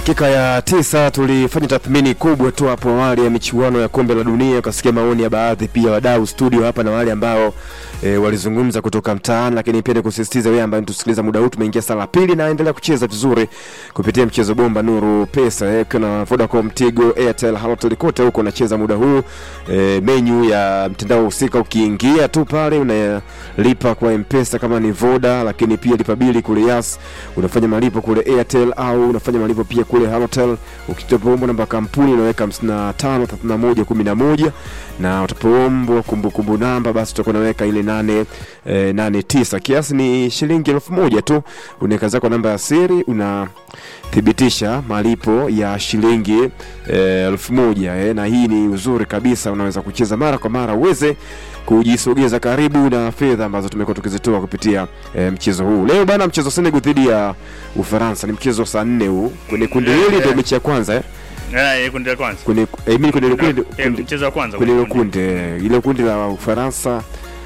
Dakika ya tisa tulifanya tathmini kubwa tu hapo awali ya michuano ya kombe la dunia, ukasikia maoni ya baadhi pia wadau studio hapa na wale ambao e, walizungumza kutoka mtaani, lakini pia nikusisitiza wewe ambaye tusikiliza muda huu, tumeingia saa la pili na endelea kucheza vizuri kupitia mchezo bomba Nuru Pesa eh, kuna Vodacom, Tigo, Airtel, Halotel kote huko unacheza muda huu e, menu ya mtandao husika, ukiingia tu pale unalipa kwa M-Pesa kama ni Voda, lakini pia lipa bili kule Yas, unafanya malipo kule Airtel au unafanya malipo pia kule Halotel. Ukitopoombwa namba kampuni unaweka 55 31 11 na utapoombwa kumbukumbu namba, basi utakuwa unaweka ile 8 eh, 89 kiasi ni shilingi elfu moja tu, unaweka zako namba ya siri una thibitisha malipo ya shilingi eh, elfu moja eh, na hii ni uzuri kabisa, unaweza kucheza mara kwa mara uweze kujisogeza karibu na fedha ambazo tumekuwa tukizitoa kupitia eh, mchezo huu leo bana. Mchezo Senegal dhidi ya Ufaransa ni mchezo saa nne huu kwenye kundi Eh, hili, ndio eh. mechi ya kwanza eh, Eh, kundi la kwanza. kwenye eh, mimi kwenye ile kundi Eh, kundi- mchezo wa kwanza kwenye ile kundi. kundi eh, ile kundi la Ufaransa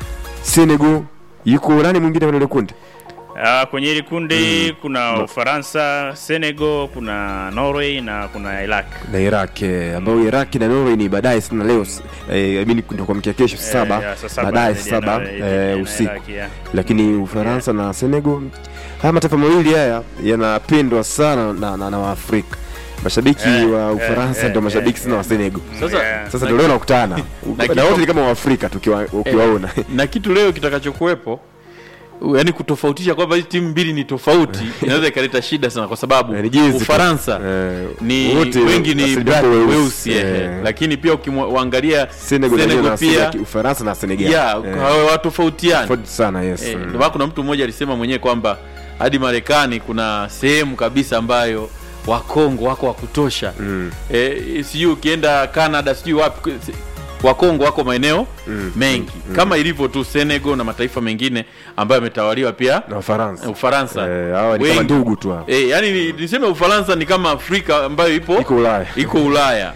Senegal, yuko nani mwingine kwenye ile kundi? Ah, kwenye hili kundi kuna Ufaransa, Senegal, kuna Norway na kuna Iraq. na Iraq eh, ambao Iraq na Norway ni baadaye sana leo eh, I mean ndio kuamkia kesho saa Eh, saba ya, saa saba baadaye dhidi saa ya saba Norway, eh, dhidi ya usiku Iraq, yeah. lakini Ufaransa na Senegal, haya mataifa mawili haya yanapendwa sana na, na, na Waafrika. Mashabiki Eh, wa eh, Ufaransa eh, ndio mashabiki eh, sana wa eh. Senegal. Sasa- Yeah. Sasa ndio leo nakutana na na kitu- wote ni kama Waafrika tukiwa ukiwaona na kitu leo kitakachokuwepo yani kutofautisha kwamba hizi timu mbili ni tofauti inaweza ikaleta shida sana kwa sababu Eh, ni jinsi tu. Ufaransa Eh, ni wote wengi ni asilimia black weusi. weusi eh, Eh, lakini pia ukimwangalia Senegal Senegal na pia Ufaransa na Senegal ya Eh, hawatofautiani tofauti sana yes. Eh, Mm. ndio maana kuna mtu mmoja alisema mwenyewe kwamba hadi Marekani kuna sehemu kabisa ambayo Wakongo wako wa kutosha Mm. eh, sijui ukienda Canada sijui wapi si- Wakongo wako maeneo Mm. mengi kama ilivyo tu Senegal na mataifa mengine ambayo yametawaliwa pia na Ufaransa Ufaransa Eh, hawa ni kama Wengi. ndugu tu hapa. eh, yani ni- niseme Ufaransa ni kama Afrika ambayo ipo iko Ulaya iko Ulaya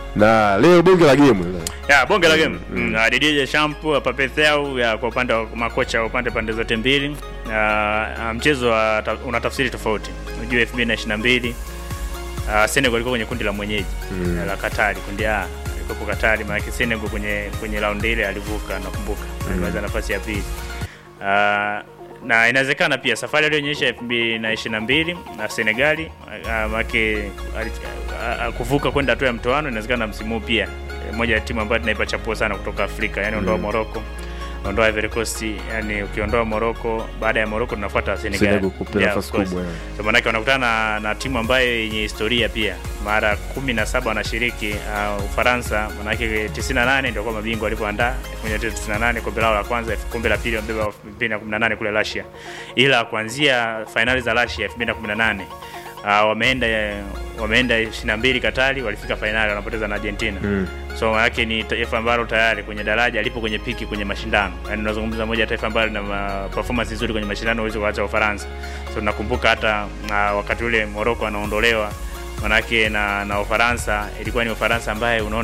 na leo bonge la game leo. Ya, bonge la game. Mm, ah, Didier Deschamps Pape Thiaw ya kwa upande wa makocha wa upande pande zote mbili. Ah, ah, mchezo wa ta- una tafsiri tofauti. Unajua 2022 ah, Senegal ilikuwa kwenye kundi la mwenyeji Mm. la Katari, kundi A ilikuwa Katari, maana Senegal kwenye kwenye raundi ile alivuka nakumbuka. Alimaliza nafasi ya pili. Ah, na inawezekana pia safari aliyoonyesha 2022 na Senegali ah, make ali- ah, ah, kuvuka kwenda hatua ya mtoano, inawezekana msimu huu pia eh, moja ya timu ambayo tunaipa chapuo sana kutoka Afrika, yani ondoa Mm. Morocco, ondoa Ivory Coast, yani ukiondoa Morocco, baada ya Morocco tunafuata Senegal. Senegal kupewa Yeah, nafasi of course. kubwa, yeah. So maanake wanakutana na, na timu ambayo yenye historia pia, mara kumi na saba wanashiriki uh, Ufaransa, maanake 98 ndio kwa mabingwa walivyoandaa 1998 kombe lao la kwanza, kombe la pili wabeba 2018 kule Russia, ila kuanzia fainali za Russia 2018 uh, wameenda wameenda 22 Katari, walifika fainali wanapoteza na Argentina Mm. so manake ni taifa ambalo tayari kwenye daraja lipo kwenye piki kwenye mashindano yani unazungumza moja ya taifa ambalo lina ma- performance nzuri kwenye mashindano huwezi kuacha Ufaransa so nakumbuka hata uh, wakati ule Morocco anaondolewa manake na na Ufaransa ilikuwa ni Ufaransa ambaye unaona